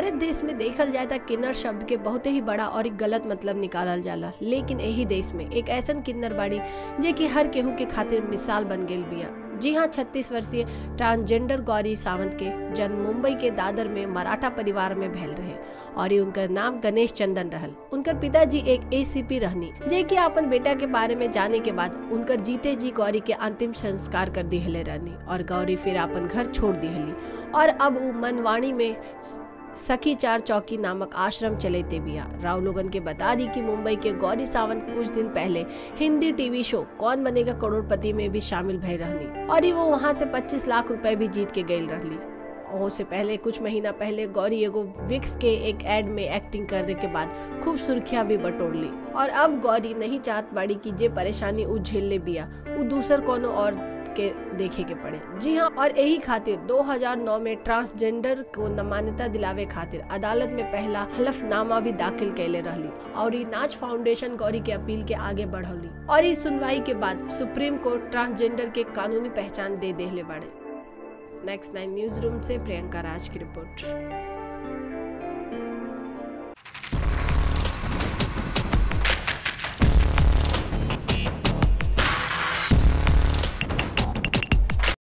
भारत देश में देखल जाए तो किन्नर शब्द के बहुत ही बड़ा और एक गलत मतलब निकालल जाला लेकिन यही देश में एक ऐसन किन्नर बाड़ी जे कि हर केहू के खातिर मिसाल बन गेल बिया जी हाँ छत्तीस वर्षीय ट्रांसजेंडर गौरी सावंत के जन्म मुंबई के दादर में मराठा परिवार में भैल रहे और ये उनका नाम गणेश चंदन रहल उनकर पिताजी एक एसीपी रहनी जे कि अपन बेटा के बारे में जाने के बाद उनकर जीते जी गौरी के अंतिम संस्कार कर दिहले रहनी और गौरी फिर अपन घर छोड़ दिहली और अब वो मनवाणी में सखी चार चौकी नामक आश्रम चलेते बिया राव लोगन के बता दी कि मुंबई के गौरी सावंत कुछ दिन पहले हिंदी टीवी शो कौन बनेगा करोड़पति में भी शामिल भय रहनी और ये वो वहाँ से 25 लाख रुपए भी जीत के गई रहली और से पहले कुछ महीना पहले गौरी एगो विक्स के एक एड में एक्टिंग करने के बाद खूब सुर्खियां भी बटोर ली और अब गौरी नहीं चाहत बाड़ी कि जे परेशानी उ झेल ले बिया उ दूसर कोनो और के देखे के पड़े जी हाँ और यही खातिर 2009 में ट्रांसजेंडर को न मान्यता दिलावे खातिर अदालत में पहला हलफनामा भी दाखिल कैले रहली और ये नाच फाउंडेशन गौरी के अपील के आगे बढ़ौली और इस सुनवाई के बाद सुप्रीम कोर्ट ट्रांसजेंडर के कानूनी पहचान दे देले बाड़े नेक्स्ट नाइन न्यूज रूम से प्रियंका राज की रिपोर्ट